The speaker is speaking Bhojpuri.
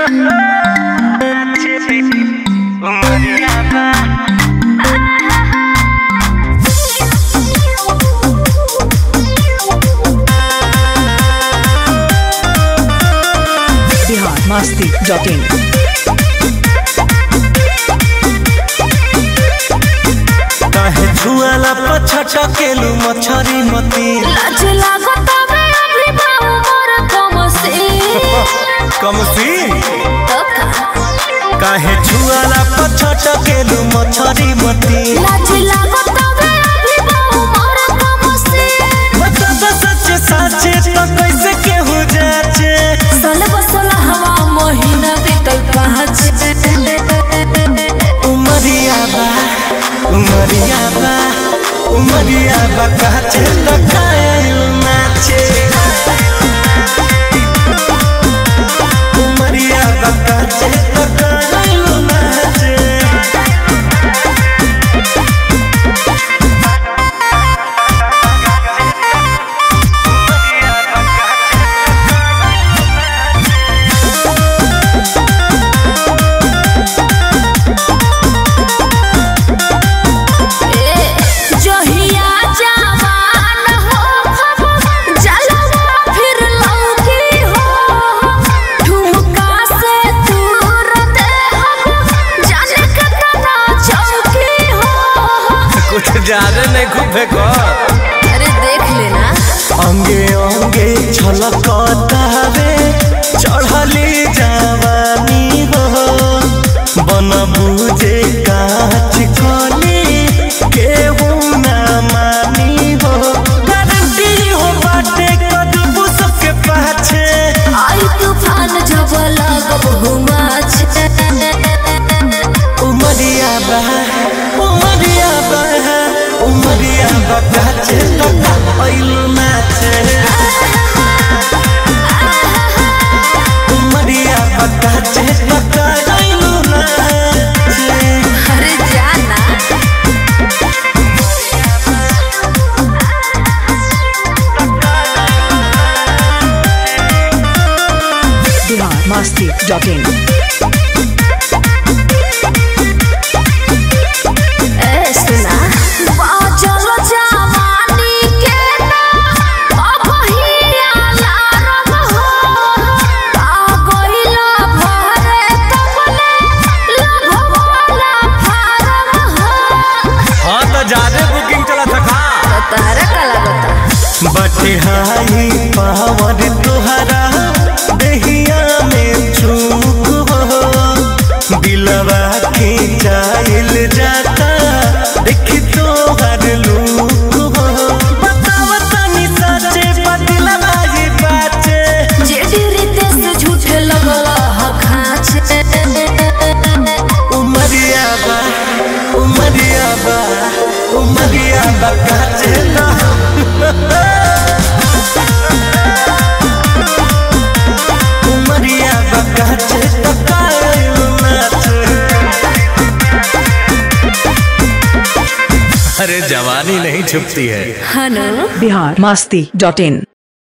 बिहार मस्ती डॉट इन काहे छुआला पछा केलू मछरी मती लाज लागत बे अभी बाऊ मोर कमसी कमसी तो का काहे छुआला पछा केलू मछरी मती लाज लागत बे अभी बाऊ मोर कमसी बता दो सच साचे तो कैसे केहू जाचे सल बसल हवा महीना बीतल पाँच उमरिया बा उमरिया बा उमरिया बा काचे तो कायल नाचे उमरिया बा काचे तो कायल नाचे जहिया जवान हो जलवा फिर लौकी हो ठुमका से दूर दे जाने कतना चौकी हो कुछ ज्यादा नहीं खूबे कर अरे देख लेना अंगे अंगे छलकतावे चढ़ली जवानी हो बन बुझे काच कली केहू ना मानी हो गारंटी हो बाटे कदबू सबके पाछे आई तूफान जब लगब हुमाच उमरिया बा उमरिया बा उमरिया बा काचे लगा ऐलू नाचे उमरिया बा काचे लगा ऐलू नाचे अरे जाना बिहार मस्ती डॉट इन ए सुना बाजल जवानी के ना अब ही अलार्म हो आ गइला भरे तबले लभवाला फारम हो हाँ तो ज्यादा बुकिंग चला था तो तारा का लगता बटे हाई पावर तुहरा दहिया में चूक हो दिलवा के जाइल जाता देख तो हर लूक हो बताव तनी सचे बदलवा ही बाचे जे डीरिते से झूठे लगला ह खाचे उमरिया बा उमरिया बा उमरिया बा काचे ना उमरिया बा काचे तो कायल नाचे अरे जवानी नहीं छुपती है हनु बिहार मस्ती डॉट इन